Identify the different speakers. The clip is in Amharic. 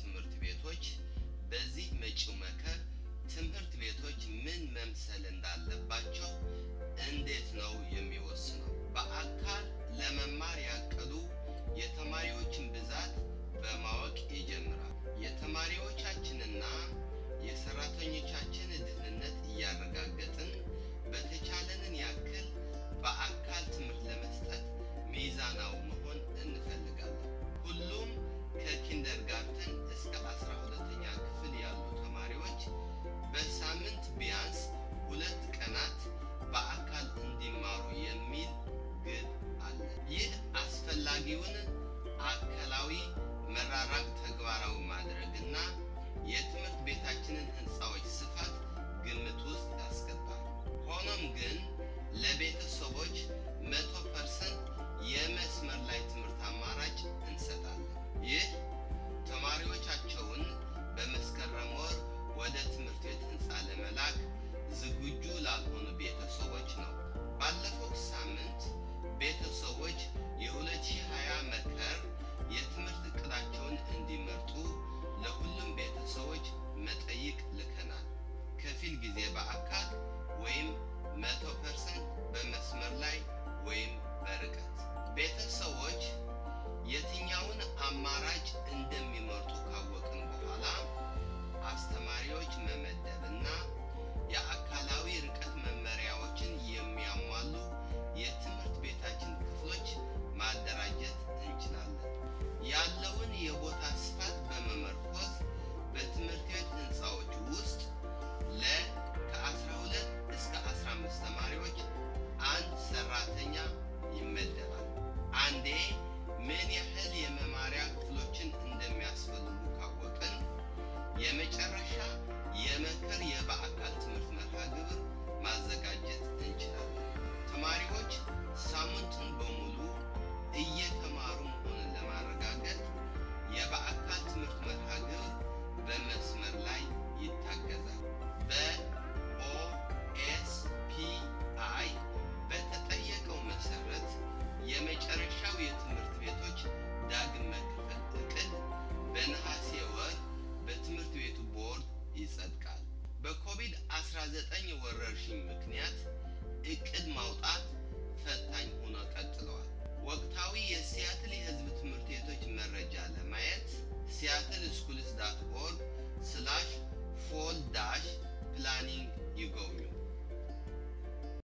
Speaker 1: ትምህርት ቤቶች በዚህ መጪው መከር ትምህርት ቤቶች ምን መምሰል እንዳለባቸው እንዴት ነው የሚወስነው? በአካል ለመማር ያቀዱ የተማሪዎችን ብዛት በማወቅ ይጀምራል። የተማሪዎቻችንና የሰራተኞቻችን ደህንነት እያረጋገጥን በተቻለንን ያክል በአካል ትምህርት ለመስጠት ሚዛናዊ መሆን እንፈልጋለን። ሁሉም ከኪንደርጋርተን እስከ አስራ ሁለተኛ ክፍል ያሉ ተማሪዎች በሳምንት ቢያንስ ሁለት ቀናት በአካል እንዲማሩ የሚል ግብ አለ። ይህ አስፈላጊውን አካላዊ መራራቅ ተግባራዊ ማድረግና የትምህርት ቤታችንን ህንፃዎች ስፋት ግምት ውስጥ ያስገባል። ሆኖም ግን ለቤተሰቦች መቶ ፐርሰንት የመስመር ላይ ትምህርት አማራጭ እንሰጣለን። ይህ ተማሪዎቻቸውን በመስከረም ወር ወደ ትምህርት ቤት ህንፃ ለመላክ ዝግጁ ላልሆኑ ቤተሰቦች ነው። ባለፈው ሳምንት ቤተሰቦች የ2020 መከር የትምህርት እቅዳቸውን እንዲመርጡ ለሁሉም ቤተሰቦች መጠይቅ ልከናል። ከፊል ጊዜ በአካል